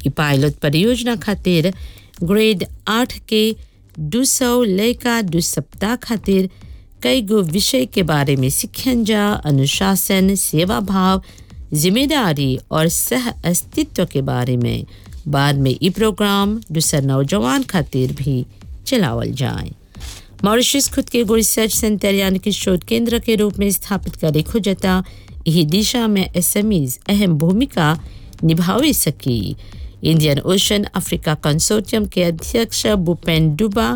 ई पायलट परियोजना खातिर ग्रेड आठ के दू सौ लयका दू सप्ताह खातिर कई गो विषय के बारे में सीखन जा अनुशासन सेवा भाव जिम्मेदारी और सह अस्तित्व के बारे में बाद में ई प्रोग्राम दूसर नौजवान खातिर भी चलावल जाए मॉरिशस खुद के एगो रिसर्च सेंटर यानी कि शोध केंद्र के रूप में स्थापित करे खोजता यही दिशा में एसएमईज अहम भूमिका निभावे सकी इंडियन ओशन अफ्रीका कंसोर्टियम के अध्यक्ष भूपेन डुबा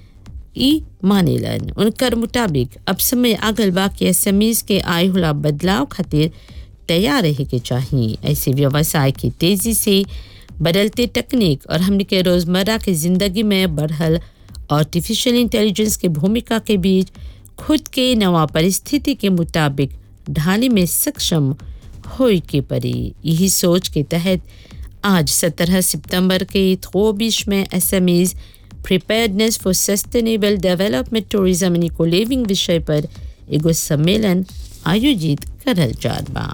ई मानेलन उनकर मुताबिक अब समय आगल बा कि एसएमईज के आय होला बदलाव खातिर तैयार रहे के चाहिए ऐसे व्यवसाय की तेजी से बदलते तकनीक और हमने के रोज़मर्रा की ज़िंदगी में बढ़ल आर्टिफिशियल इंटेलिजेंस के भूमिका के बीच खुद के नवा परिस्थिति के मुताबिक ढाले में सक्षम हो के परी यही सोच के तहत आज 17 सितंबर के थोबिश में SMEs preparedness for sustainable development tourism and eco living विषय पर एगो सम्मेलन आयोजित करल जात बा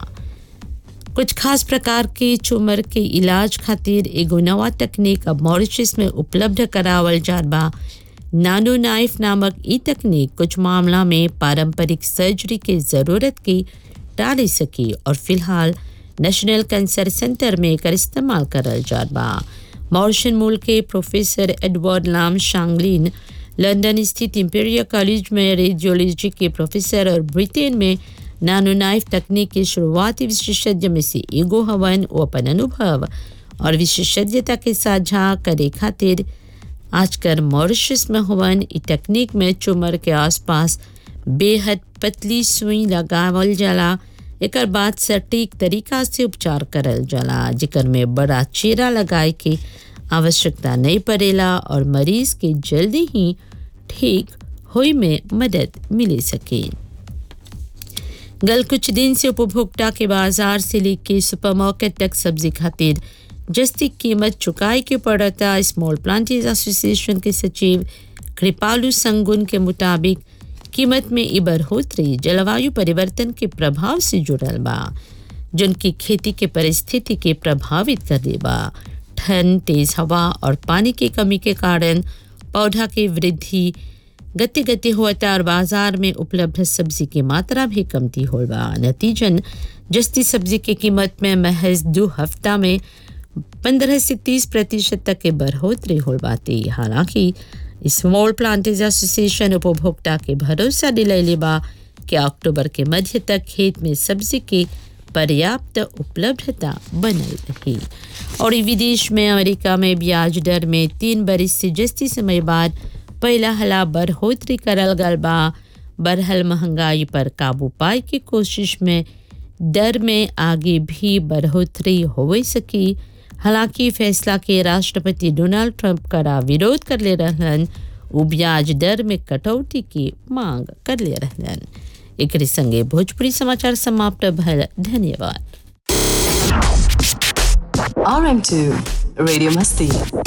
कुछ खास प्रकार के चुमर के इलाज खातिर एगो नवा तकनीक अब मॉरिशस में उपलब्ध करावल जात बा नानो नाइफ नामक ई तकनीक कुछ मामला में पारंपरिक सर्जरी के ज़रूरत की टाली सकी और फिलहाल नेशनल कैंसर सेंटर में एकर इस्तेमाल करल जात बा मॉरिशन मूल के प्रोफेसर एडवर्ड लाम शांगलिन लंदन स्थित इंपीरियल कॉलेज में रेडियोलॉजी के प्रोफेसर और ब्रिटेन में नानो नाइफ तकनीक के शुरुआती विशेषज्ञ में से एगो हवन वो अपन अनुभव और विशेषज्ञता के साझा करे खातिर आजकल मॉरिशस में हवन ई तकनीक में चुमर के आसपास बेहद पतली सुई लगावल जाला एकर बाद सटीक तरीका से उपचार करल जाला जिकर में बड़ा चेरा लगाए के आवश्यकता नहीं पड़ेला और मरीज के जल्दी ही ठीक होई में मदद मिले सके गल कुछ दिन से उपभोक्ता के बाजार से लेके सुपरमार्केट तक सब्जी खातिर जस्ती कीमत चुकाई के पड़ता स्मॉल प्लांटेज एसोसिएशन के सचिव कृपालू संगुन के मुताबिक कीमत में ई बढ़ोतरी जलवायु परिवर्तन के प्रभाव से जुड़ल बा जिनकी खेती के परिस्थिति के प्रभावित कर देबा ठंड तेज हवा और पानी की कमी के कारण पौधा की वृद्धि गति गति होता और बाजार में उपलब्ध सब्जी की मात्रा भी कमती हो बा नतीजन जस्ती सब्जी की कीमत में महज दो हफ्ता में पंद्रह से तीस प्रतिशत तक के बढ़ोतरी हो बाती हालांकि स्मॉल प्लांटेज एसोसिएशन उपभोक्ता के भरोसा दिलैले बा कि अक्टूबर के मध्य तक खेत में सब्जी की पर्याप्त उपलब्धता बनल रही और विदेश में अमेरिका में ब्याज दर में तीन बरिस से जस्ती समय बाद पहला हला बढ़ोतरी करल गल बा बढ़ल महंगाई पर काबू पाए की कोशिश में दर में आगे भी बढ़ोतरी हो सकी हालांकि फैसला के राष्ट्रपति डोनाल्ड ट्रंप कड़ा विरोध कर ले रहलन उ ब्याज दर में कटौती की मांग कर ले रहलन एक संगे भोजपुरी समाचार समाप्त भल धन्यवाद RM2 Radio Masti.